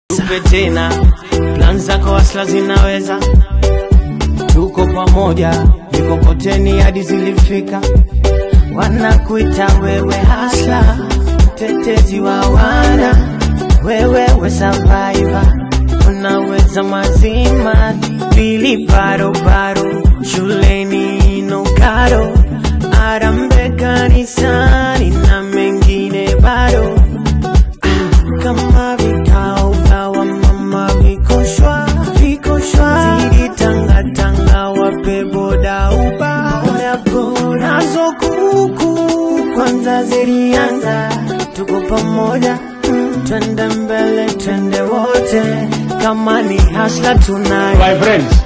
tupe tena plan zako asla zinaweza tuko pamoja mikokoteni hadi zilifika wanakuita wewe hasla mtetezi wa wana wewe we survivor unaweza mazima pili barobaro shuleni nokaro arambe kanisani na mengine bado kama vikao vya wamama vikoshwa vikoshwa zidi tangatanga wape boda uba nazo kuku kwanza zilianza tuko pamoja mm, twende mbele twende wote kama ni hasla tunayo My friends,